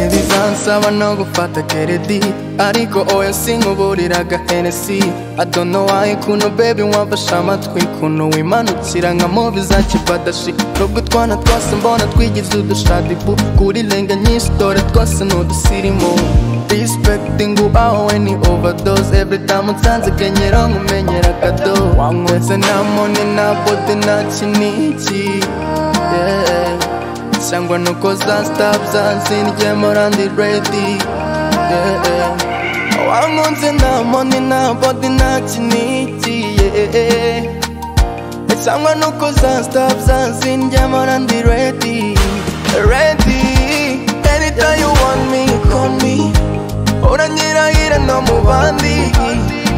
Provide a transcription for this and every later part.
gusaba no gufata keredi ariko oya sinkuburiraga henesi adono wayi kuno bebi wamfashe amatwi kuno wimanukira nka mubi za kibadashi nubwo utwana twose mbona twigize udushadibu kuri lenga nyinshi dore twose ni udusirimu respecting uwawe ni overdose every time unsanze kenyera nkumenyera kado wanyweze nta mone nta bote nta kiniki yeah. cyangwa nuko za sitapu zazindyemo randi redi wankunze nta moni nta bodi nta kiniki yeah. cyangwa nuko za sitapu zazindyemo randi redi redi anytime you want me call me uranyirahira no mu bandi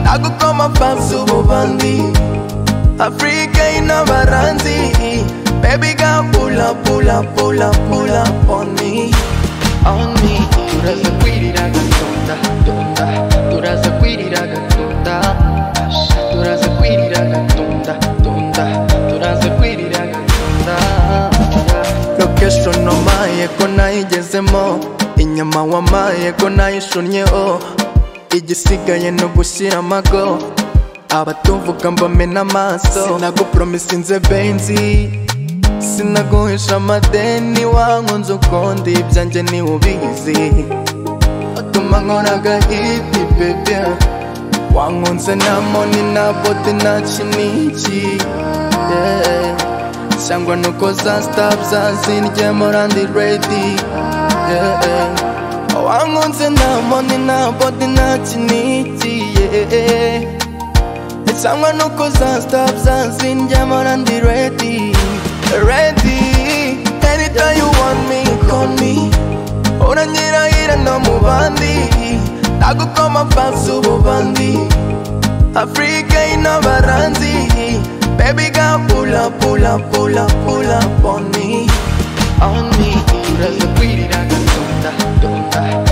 nagukoma fansi ububandi afurika y'inabaranzi Baby girl, pull up, pull up, pull up, pull up on me, on me. Turaza kwiriraga tunda, tunda. Turaza kwiriraga tunda, turaza kwiriraga tunda, tunda. Turaza kwiriraga tunda. Location omaye ko nayigezemo, inyama wamaye ko nayishunnyeho. Igisigaye ni ugushyira amago abatuvuga mbamena amaso sinagupromisinze benzi sinaguhisha amadeni wankunze ukundi ibyanjye niwe ubizi utuma nkoraga ibi bebe wankunze nta moni nta bote nta kiniki yeah. cyangwa nuko za sitapu zazindyemo randi redi yeah. wankunze nta moni nta bote nta kiniki yeah. cyangwa nuko za sitapu zazindyemo randi redi ready Anytime you want me, call me Uranyirahira no mu bandi Nagukoma fansi ububandi Afrika y'inabaranzi Baby girl, pull up, pull up, pull up, pull up on me On me Turaza kwirira gatunda, tunda, tunda.